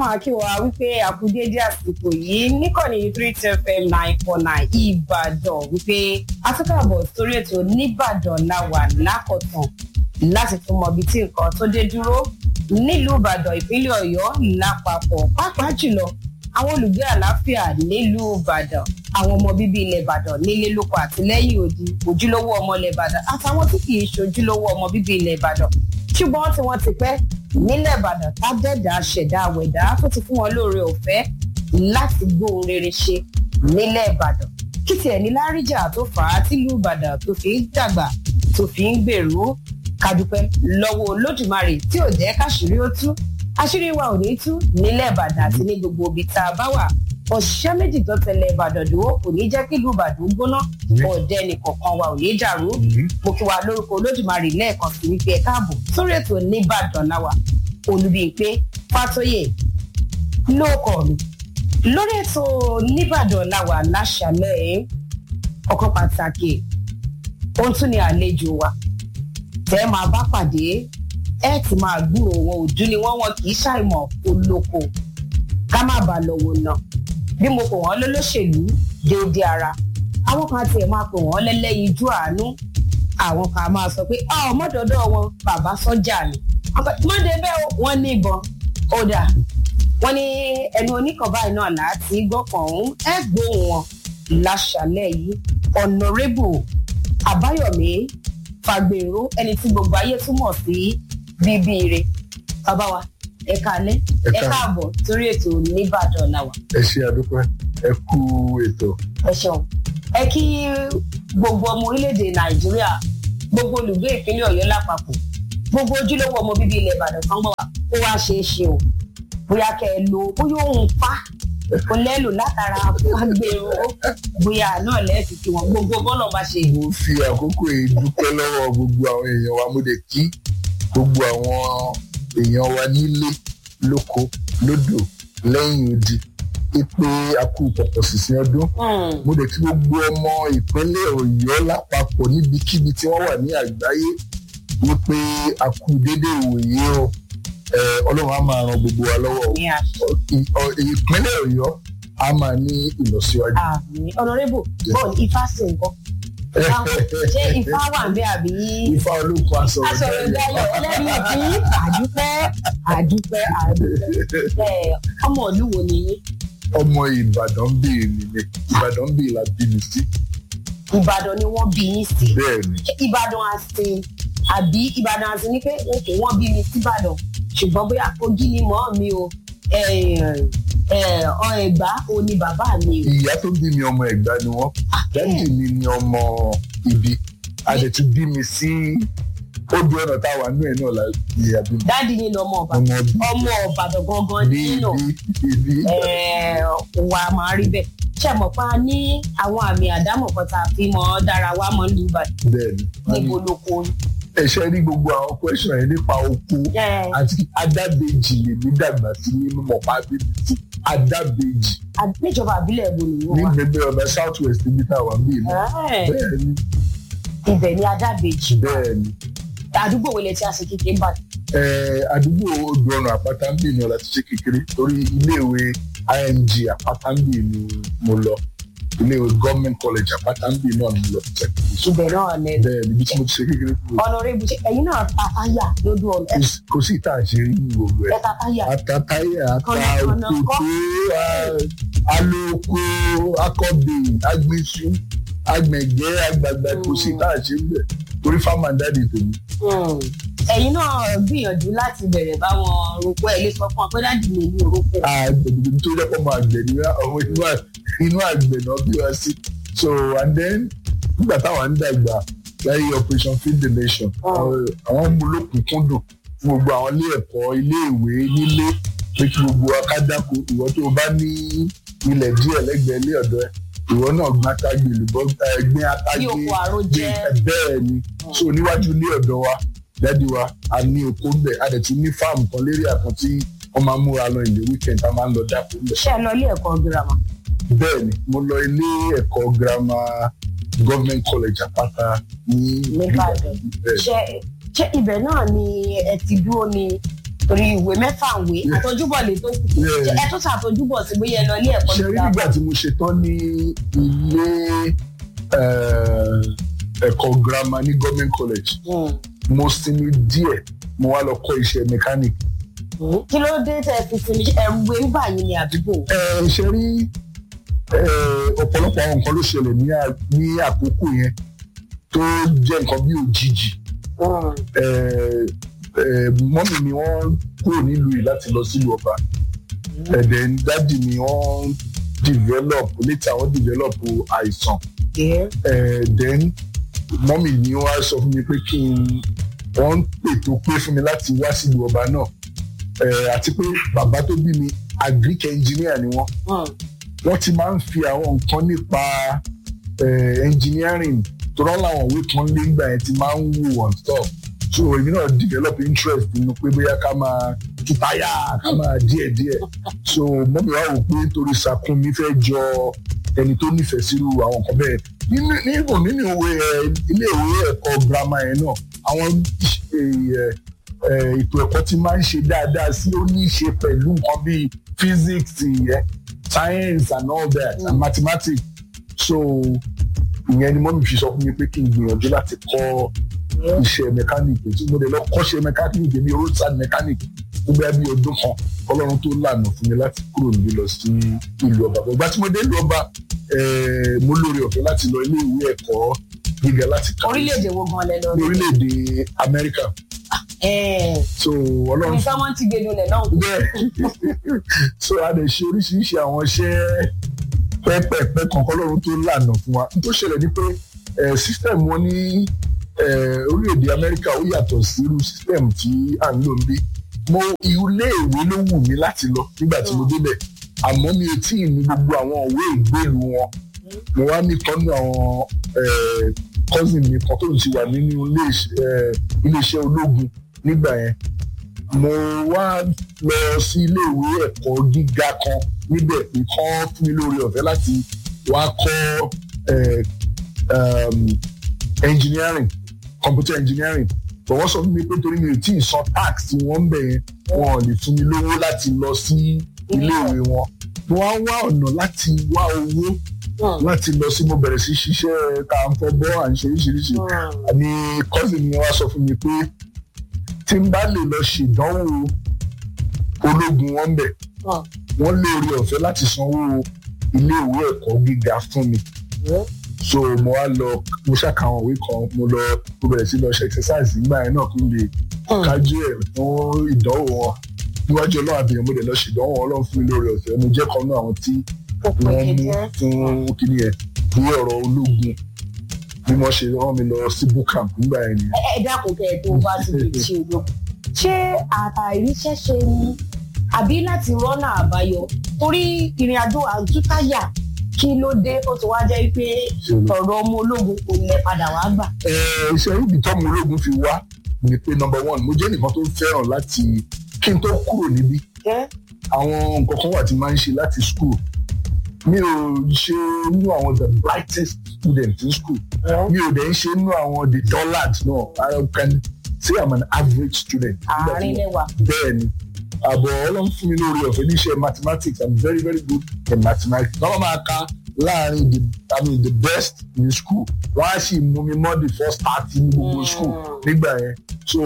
máa kí wa wípé àkúdédé àsìkò yìí níkànnì three ten fm nine four nine ìbàdàn wípé atúkàbọ̀ sórí ètò nìbàdàn láwà lákọ̀tàn láti tún mọ ibi tí nǹkan tó dé dúró nílùú ìbàdàn ìpínlẹ̀ ọ̀yọ́ lápapọ̀ pàápàá jùlọ àwọn olùgbé àlàáfíà nílùú ìbàdàn àwọn ọmọ bíbí ilẹ̀ ìbàdàn nílé lóko àti lẹ́yìn odi ojúlówó ọmọ ilẹ̀ ìbàdàn àtàwọn tí kì í ṣojúlówó ọmọ bíbí ilẹ̀ ìbàdàn ṣùgbọ́n tí wọ́n ti pẹ́ nílẹ̀ ìbàdàn tábẹ́dà ṣẹ̀dá àwẹ̀dá tó ti fún wọn lóore ọ̀fẹ́ láti gbóhun rere ṣe nílẹ̀ ìbàdàn kí tiẹ̀ ní láríjà tó fà á tìlú ìbàdàn tó fi ń dàgbà tó fi ń gbèrú kádúpẹ́ lọ́wọ́ olódùmarè tí ò jẹ́ káṣírí ó tú àṣírí wa ò ní tú nílẹ̀ ìbàdàn àti ní gbogbo ibi tá a bá wà òṣìṣẹ́ méjì tó tẹ̀lé ìbàdàn dúró kò ní jẹ́ kí ìlú ìbàdàn gbóná ọ̀dẹ nìkọ̀ọ̀kan wa ò ní dàrú mo kí wa lórúkọ olódùmarè lẹ́ẹ̀kan sí wípé ẹ káàbọ̀ sórí ètò nìbàdàn láwà olùbíyìnpé fàtóyè lóòkọ mi lórí ètò nìbàdàn láwà láṣàlẹ̀ ọkọ̀ pàtàkì ohun tún ni àlejò wa tẹ́ máa bá pàdé ẹ ti máa gbúrò wọn ojú ni wọn wọn kì í ṣàìmọ̀ olóko ká má bàa lọ́wọ́ náà bí mo pè wọ́n lólóṣèlú déédé ara àwọn kan tiẹ̀ máa pè wọ́n lẹ́lẹ́yinjú àánú àwọn kan máa sọ pé ọ mọ́dọ̀dọ̀ wọn bàbá sọ́jà ni mọ́dé bẹ́ẹ̀ wọ́n ní ìbọn ó dà wọ́n ní ẹnu oníkan báyìí náà láti gbọ́kàn ọ̀hún ẹ gbóhùn wọn láṣàlẹ̀ yìí ọ̀nàrẹ́bù àbáyọ̀mí fàgbèrò ẹni tí gbogbo ayé túmọ̀ sí bíbí ire bàbá wa ẹ kálẹ́ ẹ káàbọ̀ sórí ètò nìbàdàn làwà. ẹ ṣe àdúpẹ́ ẹ kú ètò. ẹ ṣeun ẹ kí gbogbo ọmọ orílẹ̀-èdè nàìjíríà gbogbo olùgbé ìpínlẹ̀ ọ̀yọ́ lápapọ̀ gbogbo ojúlówó ọmọ bíbí ilẹ̀ ìbàdàn kan gbọ́ wa kó wá ṣeé ṣe o bóyá kẹ ẹ lo bóyá òun pa kò lẹ́lò látara agbèrò bóyá náà lẹ́ẹ̀sì kí wọ́n gbogbo bọ́lọ̀ bá ṣe. mo fi àkókò yìí dúpẹ́ lọ́wọ́ gbogbo àwọn èèyàn wa mo dẹ̀ kí gbogbo àwọn èèyàn wa nílé lóko lódò lẹ́yìn odi ipe akú pọ̀pọ̀ sísìn ọdún mo dẹ̀ kí gbogbo ọmọ ìpínlẹ̀ ọ̀yọ́ lápapọ̀ níbikíbi tí wọ́n wà ní àgbáyé wípé akú dédé ìwòye o ọlọ́run á máa ran gbogbo wa lọ́wọ́ ìpínlẹ̀ ọ̀yọ́ á máa ní ìlọsíwájú. ọ̀nàrẹ́bù bọ́ọ̀lù ifá sí nǹkan ṣé ifá wà ń bẹ àbí. ifá olóko aṣọ aṣọ̀rọ̀ dayọ̀ ẹlẹ́rìí ìpín àdúpẹ́ àdúpẹ́ àdúpẹ́ ọmọ ìlú wo ni yín. ọmọ ìbàdàn bíi mi ni ìbàdàn bíi la bí mi sí. ìbàdàn ni wọ́n bí yín sí. bẹ́ẹ̀ni. ìbàdàn àti àbí ìbàdàn àti ní pé òkè wọ́n bí mi síbàdàn ṣùgbọ́n bóyá kogi ni mọ́ mi o ọ ẹ̀gbá o ni bàbá mi o. ìyá tó bí mi ọmọ ẹ̀gbá ni wọ́n dájú mi ni ọmọ ibi àdètú bí mi sí odò ọ̀nà táwa nú ẹ̀ náà la ìyá bí mi. dáàdi yín ni ọmọ ọba ọmọ ọbàdàn gangan nínú wà á máa rí bẹ́ẹ̀ ṣe mọ̀ pa ní àwọn àmì àdámọ̀ kan tá a fi mọ́ dára wá mọ́ ní ìbàdàn bẹ́ẹ̀ni níbo ló kó yín ẹṣẹ rí gbogbo àwọn question yẹn nípa oko àti adábẹ́jì lèmi dàgbà sí nínú mọ̀pá bíbí sí adábẹ́jì. níjọba àbílẹ̀ èbò nìyí wà. ní gbẹgbẹ ọ̀nà south west níbi tá a wà bíi náà. bẹ́ẹ̀ni. ibẹ̀ ni adábẹ́jì. bẹ́ẹ̀ni. àdúgbò wo lẹ ti àṣẹ kékeré bá. àdúgbò odò ọ̀nà àpáta ń bì ní ọ̀la ti ṣe kékeré torí iléèwé img àpáta ń bì ní mo lọ iléèwé government college àpáta ń bì náà ni mo lọ ti ṣe kékeré ibẹ̀ náà lẹ. bẹ́ẹ̀ níbi tí mo ti ṣe kékeré kúrò. ọ̀nàrẹ́bù ṣe ẹ̀yin náà ta táyà lójú ọ̀nà. kò sí ìta àṣírí ní gbogbo ẹ̀. ẹ ta táyà. ata táyà ata òkòtò alóko akọbè agbésù agbẹ̀gẹ́ àgbàgbà kò sí ìta àṣírí bẹ̀ torí fáwọn dáàdì tèmi. ẹ̀yin náà gbìyànjú láti bẹ̀rẹ̀ báwọn roko ẹ̀ lè sọ fún ọ pé dáàdì mi ní orúkọ. àgbẹ̀dẹ̀ tó jẹ́ pọ̀ mọ́ àgbẹ̀ ní ọmọ inú àgbẹ̀ náà bí wá sí so and then nígbà táwọn ń dàgbà láyé operation feed the nation àwọn mú lókùnkúndùn fún gbogbo àwọn ilé ẹ̀kọ́ ilé ìwé nílé pé kí gbogbo akádáko ìwọ tó o bá ní ilẹ̀ díẹ̀ lẹ́gbẹ̀ẹ́ ilé ọ̀dọ́ ẹ̀ ìwọ náà gbin atágbé olùbọ́ gbin atágbé bẹ́ẹ̀ ni so níwájú ilé ọ̀dọ́ wa dádì wa a ní oko ń bẹ̀ a dẹ̀ tún ní fáàmù kan lérí àkàn tí wọ́n máa ń múra lọ ilé weekend a máa ń lọ dáko ń bẹ̀. ṣé ẹ lọ ilé ẹ̀kọ́ girama. bẹ́ẹ̀ ni mo lọ ilé ẹ̀kọ́ girama government college àpáta ní nìbàdàn ṣe ṣé ibẹ̀ náà ni ẹ ti dúró ni torí ìwé mẹ́fà ìwé Yeah. àtọ́júbọ̀ lè tó kù Yeah. ẹ tó ṣàtọ́júbọ̀ sí bóyá ẹ lọ ilé ẹ̀kọ́ ṣe rí nígbà tí mo ṣe tán ní ilé eh, ẹ̀kọ́ girama ní government college mo sinmi díẹ̀ mo wá lọ kọ́ iṣẹ́ mechanic. kí ló dé tẹ fi sinmi ẹrù wé ń bà yín ní àdúgbò. ẹ ṣe rí eh, ọ̀pọ̀lọpọ̀ àwọn nǹkan ló ṣẹlẹ̀ ní à- ní àkókò yẹn tó jẹ́ nǹkan bí òjijì Eh, eh, mọ́mì mi wọ́n kúrò nílùú yìí láti lọ sílùú ọba and then dádì mi wọ́n develop later wọ́n develop àìsàn Eh, then mọ́mì mi wá sọ fún mi pé kí n wọ́n ń pètò pé fún mi láti wá sílùú ọba náà Eh, àti pé bàbá tó bí mi agric engineer ni wọ́n wọ́n ti máa ń fi àwọn nǹkan nípa eh, engineering tó rán láwọn òwe kan lé ńgbà yẹn ti máa ń wò on stuff so èmi náà develop interest nínú pé bóyá ká máa tú táyà ká máa díẹ̀ díẹ̀ so mọ́mí wa wò pé nítorí sakun mi fẹ́ jọ ẹni tó nífẹ̀ẹ́ sírú àwọn nǹkan bẹ́ẹ̀ nínú nínú nínú ìwé ẹ, ilé ìwé ẹ̀kọ́ girama yẹn náà àwọn ẹ, ẹ, ètò ẹ̀kọ́ ti máa ń ṣe dáadáa sí ó ní í ṣe pẹ̀lú nǹkan bíi physics ẹ, science and all that and mathematics so ìyẹn ni mọ́mí fi sọ fún mi pé kí n gbìyànjú láti kọ́ iṣẹ́ mẹkáníìkì tí mo lè lọ kọ́ṣẹ́ mẹkáníìkì bíi roadside mechanic gbogbo ẹbí ọdún kan ọlọ́run tó lànà fún mi láti kúrò níbí lọ sí ìlú ọba ìgbà tí mo dé ìlú ọba eh, mo lóore ọ̀fẹ́ láti lọ ilé ìwé ẹ̀kọ́ gíga láti kàwé orílẹ̀-èdè wo gan lẹ lọ ní orílẹ̀-èdè amẹ́ríkà so ọlọ́run ní sọ́mọ́ ti gbé lulẹ̀ náà. bẹ́ẹ̀ so a lè ṣe oríṣiríṣi àwọn iṣẹ́ pẹ́pẹ́pẹ́ kankan lọ́run tó lànà fún wa n tó ṣẹlẹ̀ ni pé eh, system wọn ní eh, orílẹ̀-èdè amẹ́ríkà ó yàtọ̀ sí irú system tí à ń lò ń bí mo ilé ìwé ló wù mí láti lọ nígbà tí mo débẹ̀ àmọ́ mi ò tí ì ní gbogbo àwọn òwe ìgbélu wọn mo wá ní kan nínú àwọn eh, cousin mi kan tó ń ti wà nínú ilé iṣẹ́- eh, iléeṣẹ́ ológun nígbà yẹn mo wá lọ sí iléèwé ẹ̀kọ́ gíga kan níbẹ̀ pé kán fún mi lórí ọ̀fẹ́ láti wá kọ́ eh, um, engineering computer engineering but wọ́n sọ fún mi pé torí mi ò tí ì san tax tí wọ́n ń bẹ̀ yẹn wọn ò lè fún mi lówó láti lọ sí iléèwé wọn mo wá wá ọ̀nà láti wá owó láti lọ sí mo bẹ̀rẹ̀ sí ṣiṣẹ́ ká ń fọ́ bọ́ à ń ṣe oríṣiríṣi ni cousin mi wá sọ fún mi pé tí n bá lè lọ ṣèdánwò ológun wọn bẹ̀ wọ́n lóore ọ̀fẹ́ láti sanwó iléèwé ẹ̀kọ́ gíga fún mi so mo wá lọ mo ṣàkàwọn òwe kan mo lọ mo bẹ̀rẹ̀ sí lọ ṣe exercise nígbà yẹn náà kí n lè kájú ẹ̀ fún ìdánwò wọn níwájú ọlọ́run àbíyàn mo lè lọ ṣèdánwò ọlọ́run fún mi lóore ọ̀fẹ́ mo jẹ́ kan náà àwọn tí wọ́n mú fún kíní yẹn ní ọ̀rọ̀ ológun bí wọ́n ṣe rán mi lọ sí bootcamp nígbà yẹn ni. ẹ dákun kẹ ẹ tó wá síbi tí o lọ ṣé àtàríṣẹ́ ṣe ni àbí láti rọ́nà àbáyọ torí ìrìn àjò àtúntàyà kí ló dé ó ti wá jẹ́ pé ọ̀rọ̀ ọmọ ológun kò lẹ padà wá gbà. Ẹ, iṣẹ́ ibi tọ́mọ ológun fi wá ni pé number one mo jẹ́ nìkan tó fẹ́ràn láti kí n tó kúrò níbí àwọn nǹkan kan wà tí máa ń ṣe láti school mi ò ṣe nínú àwọn the brightest student in school mi ò dẹ̀ ń ṣe nínú àwọn the dullard náà I can say I'm an average student. Nígbà tí àárín mo- lẹwà. bẹ́ẹ̀ ni àbọ̀ ọlọ́run fún mi lórí ọ̀fẹ́ níṣẹ́ mathematics i'm very very good in mathematics wọ́n máa ka láàrin the i mean the best in school wọ́n á sì mú mi mọ́ the first thirty ní gbogbo Mm. school nígbà yẹn so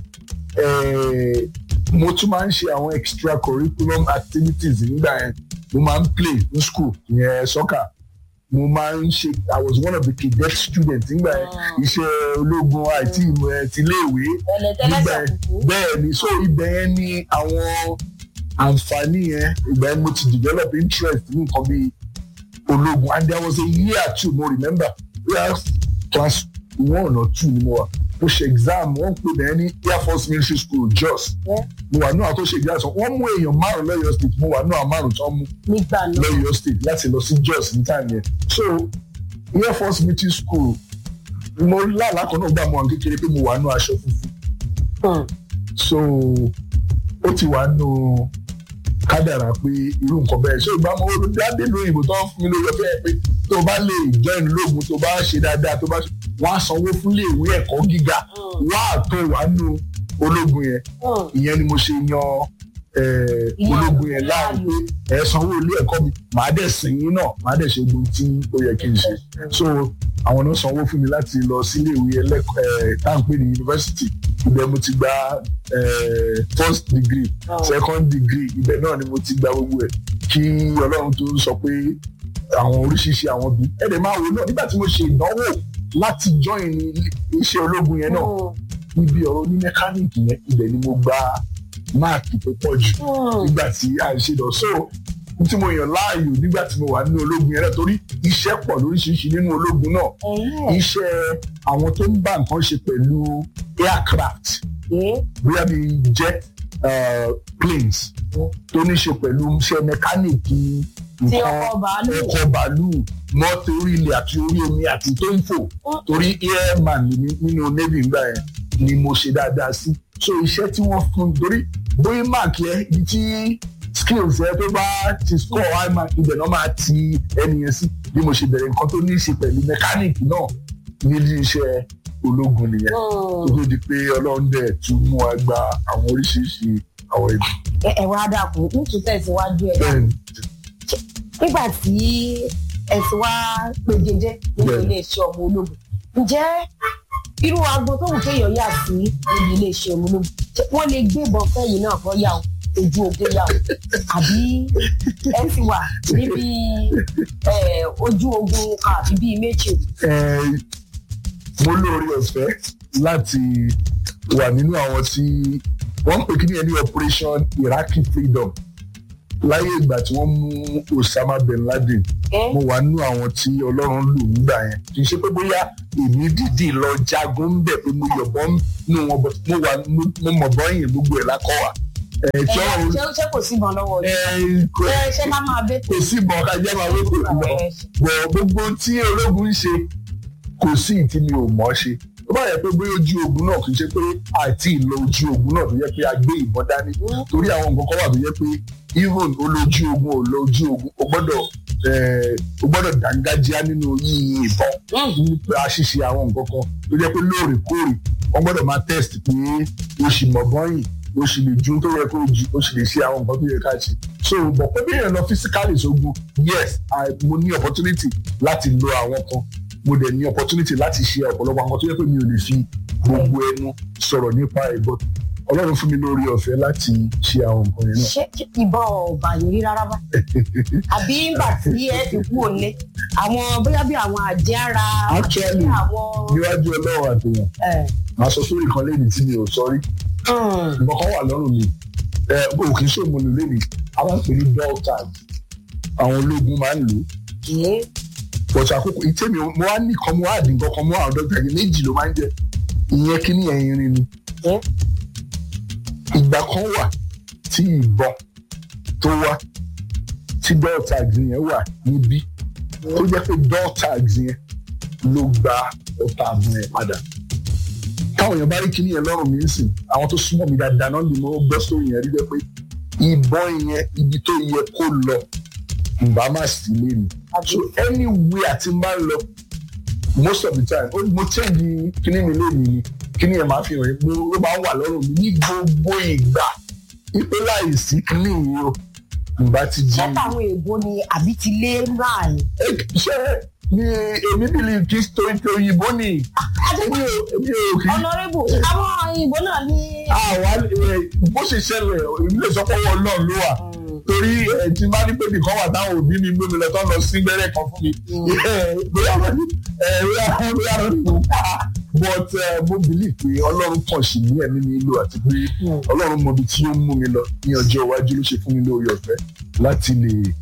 eh, mo tún máa ń ṣe àwọn extracurriculum activities nígbà yẹn mo máa ń play ní school ìyẹn soccer mo máa ń ṣe i was one of the cadet students nígbà yẹn Mm. iṣẹ́ ológun àti ìmọ̀ ẹ̀ tiléèwé ẹlẹtẹlẹsẹ nígbà yẹn kúkú. bẹ́ẹ̀ ni so ibẹ̀ yẹn ni àwọn àǹfààní yẹn ìgbà yẹn mo ti develop interest ní nǹkan bíi ológun and there was a year too mo remember where class one or two ni mo wà mo ṣe exam wọ́n pè bẹ́ẹ̀ ní air force military school jos Yeah. mo wà náà tó ṣe exam sọ wọ́n mú èèyàn márùn lọ́yọ̀ state mo wà náà márùn tó mú nígbà náà lọ́yọ̀ state láti lọ sí jos ní time yẹn so air force military school mo lálàá kan náà gbà mọ́ àwọn kékeré pé mo wà náà aṣọ funfun Hmm. so ó ti wà nù kádàrà pé irú nǹkan bẹ́ẹ̀ ṣé ìgbà mo dáadé lóyìnbó tó ń fún mi lórí ọ̀fẹ́ pé tó o bá lè join lóògùn tó o bá ṣe dáadáa tó o bá ṣe wọ́n á sanwó fún ilé ìwé ẹ̀kọ́ gíga Hmm. wọ́n á tó wà nù ológun yẹn Hmm. ìyẹn ni mo ṣe yan eh, Ìyẹn ológun yẹn láàyè láàyò. pé ẹ sanwó ilé ẹ̀kọ́ mi màá dẹ̀ sìn yín náà màá dẹ̀ ṣe gbogbo tí ó yẹ kí n ṣe so àwọn náà sanwó fún mi láti lọ sílé ìwé ẹlẹ́kọ̀ọ́ táǹpé ní yunifásitì ibẹ̀ mo ti gba eh, first degree Oh. second degree ibẹ̀ náà ni mo ti gba gbogbo ẹ̀ kí ọlọ́run tó sọ pé àwọn oríṣiríṣi àwọn bí ẹ̀dẹ̀ máa wò náà nígbà tí mo ṣe ìdánwò láti join ní iṣẹ́ ológun yẹn náà Hmm. níbi ọ̀rọ̀ ní mẹkáníìkì yẹn ibẹ̀ ni mo gba máàkì tó pọ̀ jù Hmm. nígbà tí a ń ṣe lọ so n tí mo yàn láàyò nígbà tí mo wà nínú ológun yẹn náà torí iṣẹ́ pọ̀ lóríṣiríṣi nínú ológun náà Ẹ̀hẹ́. iṣẹ́ àwọn tó ń bá nǹkan ṣe pẹ̀lú aircraft Eh. bóyá bíi jet uh, planes tó ní ṣe pẹ̀lú iṣẹ́ mẹkáníìkì Tí nǹkan ọkọ̀ bàálù. ọkọ̀ bàálù mọ́tò orí ilẹ̀ àti orí omi àti tó ń fò Hmm. torí airman ni mí nínú navy ńgbà yẹn ni mo ṣe dáadáa sí so iṣẹ́ tí wọ́n fún mi torí bóyá mark yẹn ibi tí skills yẹn tó bá ti score high mark ibẹ̀ náà máa ti ẹni yẹn sí bí mo ṣe bẹ̀rẹ̀ nǹkan tó ní í ṣe pẹ̀lú mẹkáníìkì náà nílé iṣẹ́ ológun nìyẹn Hmm. tó tó di pé ọlọ́run dẹ̀ tún mú wa gba àwọn oríṣiríṣi àwọn ibi. Ẹ- ẹ wá dàkú nítorí tẹ̀síwájú ẹ̀ bẹ́ẹ̀ni nígbà tí ẹ ti wá pegedé nínú Bẹ́ẹ̀ni. iléeṣẹ́ ọmọ ológun ǹjẹ́ irú agbo tó wù kéèyàn yà sí níbi iléeṣẹ́ ọmọ ológun ṣé wọ́n lè gbébọn fẹ́yìn náà kọ́ yà ó ojú ogun yà ó àbí ẹ ti wà níbi eh, ojú ogun kan àbí bíi méjì Eh, mo lóore ọ̀fẹ́ láti wà nínú àwọn tí wọ́n ń pè kí ni ẹni operation iraqi freedom láyé ìgbà tí wọ́n mú osama bin laden ẹ mo wà nínú àwọn tí ọlọ́run lò nígbà yẹn kì í ṣe pé bóyá èmi dìdì lọ jagun ń bẹ̀ pé mo yọ̀bọ̀n nù wọn but mo wà mo- mo mọ̀ bọ́yìn gbogbo ẹ̀ lákọ̀ wà. ẹ̀ tí ẹ ọ̀run ṣé ṣé kò síbọn lọ́wọ́ yìí ẹ̀ kò ẹ ṣé ká máa bẹ kò sí ìbọn ká jẹ́ máa wé kò lọ bọ̀ gbogbo tí ológun ń ṣe kò sí ìtí mi ò mọ̀ ṣe tó bá yẹ pé bóyá ojú ogun náà kì í ṣe pé àti ìlọ ojú ogun náà tó yẹ pé a gbé ìbọn dání torí àwọn nǹkan kan wà tó yẹ pé even olójú ogun ò lọ ojú ogun o gbọ́dọ̀ eh, o gbọ́dọ̀ dángájíá nínú yíyin ìbọn nípa ṣíṣe àwọn nǹkan kan tó jẹ́ pé lóòrèkóòrè wọ́n gbọ́dọ̀ máa test pé o sì mọ̀ bọ́yìn o sì lè ju tó yẹ kó o jù o sì lè ṣe àwọn nǹkan tó yẹ ká ṣe so bọ̀ pé bí èèyàn lọ physically sógun yes I, mo ní opportunity láti lo àwọn kan mo dẹ̀ ní opportunity láti ṣe ọ̀pọ̀lọpọ̀ àwọn tó yẹ pé mi ò lè fi gbogbo ẹnu sọ̀rọ̀ nípa ẹ̀ but ọlọ́run fún mi lórí ọ̀fẹ́ láti ṣe àwọn nǹkan yẹn náà. ṣé ìbọn ọba yìí rí rárá bá àbí nígbà tí ẹ fi kú òní àwọn bóyá bí àwọn àjẹ́ ara Actually, àbí àwọn. níwájú ọlọ́run àtẹ̀yàn ẹ, màá sọ sórí kan lẹ́yìn tí mi ò sọ rí hmm, nǹkan kan wà lọ́rùn mi ẹ o kì í ṣòmo lò lẹ́nu a máa ń pè ní bell tag àwọn ológun máa ń lò ó ẹ, pọ̀tù àkókò ìtẹ́ mi mo wá ní kan mo wá dín nǹkan kan mo wá àwọn dọ́kítà yẹn méjì ló máa ń jẹ ìyẹn kíní ẹ̀yìn rin ni ẹ, ìgbà kan wà tí ìbọn tó wá tí bell tag yẹn wà níbí tó jẹ́ pé bell tag yẹn ló gba ọta àbùn ẹ̀ padà táwọn èèyàn bá rí kíní yẹn lọ́rùn mi ń sìn àwọn tó súnmọ́ mi dáadáa náà ni mo gbọ́ sórí yẹn rí jẹ́ pé ìbọn yẹn ibi tó yẹ kó lọ ìbá má sí lé mi so anywhere àti máa ń lọ most of the time ó mo change kíní mi lé mi ni kíní yẹn máa fi hàn mo ló máa ń wà lọ́rùn mi ní gbogbo ìgbà ipe láì sí kíní yìí o ìbá ti di ṣé táwọn èèbó ni àbí ti lé láàyè. Eh, ṣé ni èmi bìlì kí torí pé òyìnbó ni èmi ò èmi ò kí ọ̀nàrẹ́bù àwọn òyìnbó náà ní. àwa ẹ, bó ṣe ṣẹlẹ̀ èmi lè sọ pé ọwọ́ Ọlọ́run ló wà torí ẹ tí bá ní pé nìkan wà táwọn òbí mi gbé mi lọ tán lọ sí gbẹ́rẹ́ kan fún mi ẹ, bóyá wọn ní ẹ, bóyá bóyá wọn ní kò ká but ẹ, mo believe pé Ọlọ́run kàn sí ní ẹ̀mí mi lò àti pé Ọlọ́run mọ ibi tí ó ń mú mi lọ ní ọjọ́ iwájú ló ṣe fún mi lórí ọ̀fẹ́ láti lè